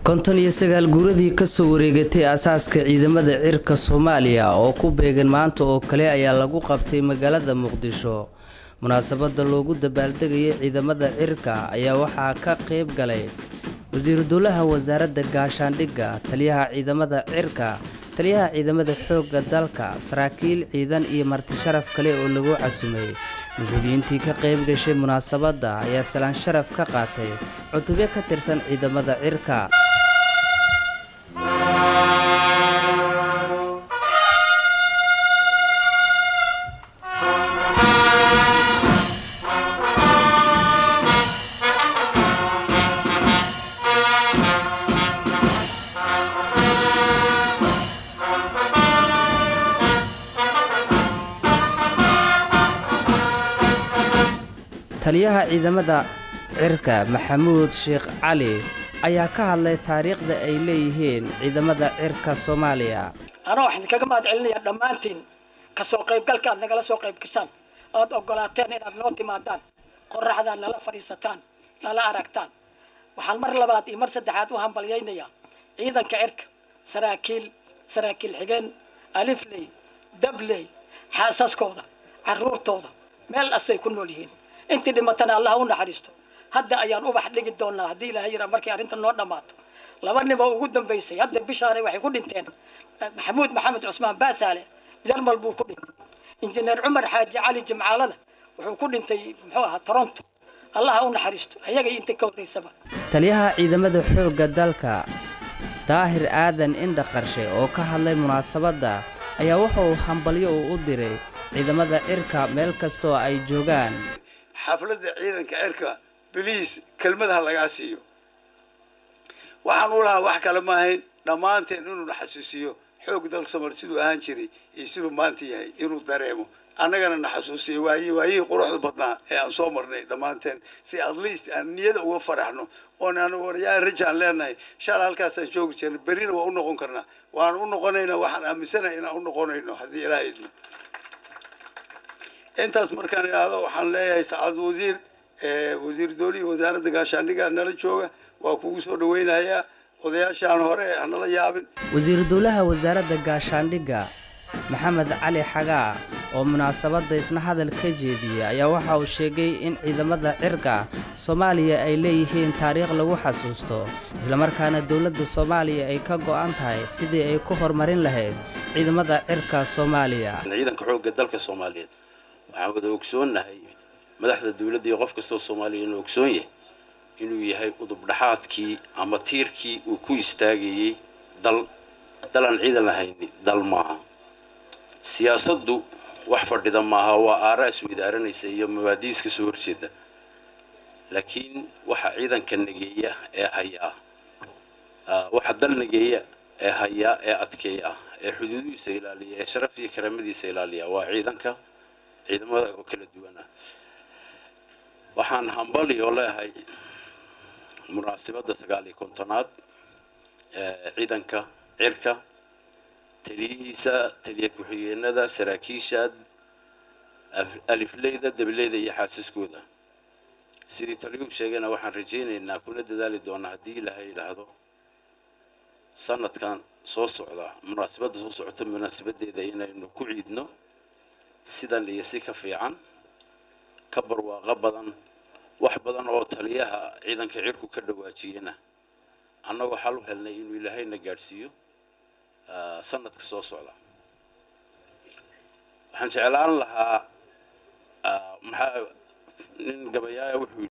konton iyo sagaal guuradii kasoo wareegatay aasaaska ciidamada cirka soomaaliya oo ku beegan maanta oo kale ayaa lagu qabtay magaalada muqdisho munaasabada loogu dabaaldegayay ciidamada cirka ayaa waxaa ka qeyb galay wasiiru dowlaha wasaaradda gaashaandhigga taliyaha ciidamada cirka taliyaha ciidamada xoogga dalka saraakiil ciidan iyo marti sharaf kale oo lagu casumay mas-uuliyiintii ka qayb gashay munaasabadda ayaa salaan sharaf ka qaatay cutubyo ka tirsan ciidamada cirka taliyaha ciidamada cirka maxamuud sheekh cali ayaa ka hadlay taariikhda ay leeyihiin ciidamada cirka soomaaliya anaa waxaan kaga mahad celinayaa dhammaantiin kasoo qaybgalka aad nagala soo qayb gashaan ood ogolaateen inaad noo timaadaan qoraxdaad nala fadhiisataan nala aragtaan waxaan mar labaad iyo mar saddexaad u hambalyaynayaa ciidanka cirka saraakiil saraakiil xigeen alifley dabley xaasaskooda caruurtooda meel asay ku nool yihiin intii dhimatana allah u naxariisto hadda ayaan ubax dhigi doonaa haddii ilaahay yara markay arrinta noo dhammaato laba niboo ugu dambaysay hadda bishaare waxay ku dhinteen maxamuud maxamed cusmaan baasaale jarmal buu ku dhintay injineer cumar xaaji cali jimcaalana wuxuu ku dhintay muxuu ahaa toronto allah u naxariisto ayagay inta ka horreysaba taliyaha ciidamada xoogga dalka daahir aadan indha qarshe oo ka hadlay munaasabadda ayaa wuxuu hambalyo uu u diray ciidamada cirka meel kastoo ay joogaan xafladda ciidanka cirka biliis kelmadaha lagaa siiyo waxaan u lahaa wax kale ma ahayn dhammaanteen inuuna xasuusiyo xoog dalka soomali siduu ahaan jiray iyo siduu maanta yahay inuu dareemo annagana na xasuusiyo waayi waayihii quruxda badnaa ee aan soo marnay dhammaanteen si at least aan niyada uga faraxno oon aan waryaa rajaan leenahay shala halkaasaan joogi jirnay berrina waa u noqon karnaa waan u noqonaynaa waxaan aaminsanahay inaan u noqonayno haddii ilaah idmo intaas markaan idhaahdo waxaan leeyahay sacad wasiir wasiir doolihi wasaaradda gaashaandhiga nala jooga waa kugu soo dhaweynayaa odayaashaan hore hanala yaabin wasiiru dowlaha wasaaradda gaashaandhigga maxamed cali xagaa oo munaasabadda isna hadal ka jeediyey ayaa waxa uu sheegay in ciidamada cirka soomaaliya ay leeyihiin taariikh lagu xasuusto islamarkaana dowladda soomaaliya ay ka go'an tahay sidii ay ku horumarin lahayd ciidamada cirka soomaaliya ciidanka xoogga dalka soomaaliyeed waxaan wada ogsoonnahay madaxda dawladda iyo qof kastoo soomaaliya inuu ogsoon yahay inuu yahay udubdhaxaadkii ama tiirkii uu ku istaagayey dal dal aan ciidan lahayni dal maaha siyaasaddu wax fadhida maaha waa aaraa isweydaaranaysa iyo mabaadiis ka soo horjeeda laakiin waxa ciidanka nageeya ee hayaa waxa dal nageeya ee hayaa ee adkeeya ee xuduudihiisa ilaaliya ee sharaf iyo karaamadiisa ilaaliya waa ciidanka ciidamada oo kala duwan ah waxaan hambali oo leeyahay munaasibadda sagaal iyo kontonaad ciidanka cirka taliyihiisa taliya ku-xigeenada saraakiisha alifleyda dabileyda iyo xaasiskooda sidii taliyuhu sheegayna waxaan rajaynaynaa kuna dadaali doonaa haddii ilaahay yidhaahdo sanadkan soo socda munaasibadda soo socota munaasabadeeda inaynu ku ciidno sidan iyo si ka fiican ka barwaaqo badan wax badan oo taliyaha ciidanka cirku ka dhawaajiyena annagoo xal u helnay inuu ilaahayna gaadhsiiyo sanadka soo socda waxaan jeclaan lahaa maxaa nin gabayaaya wuxuu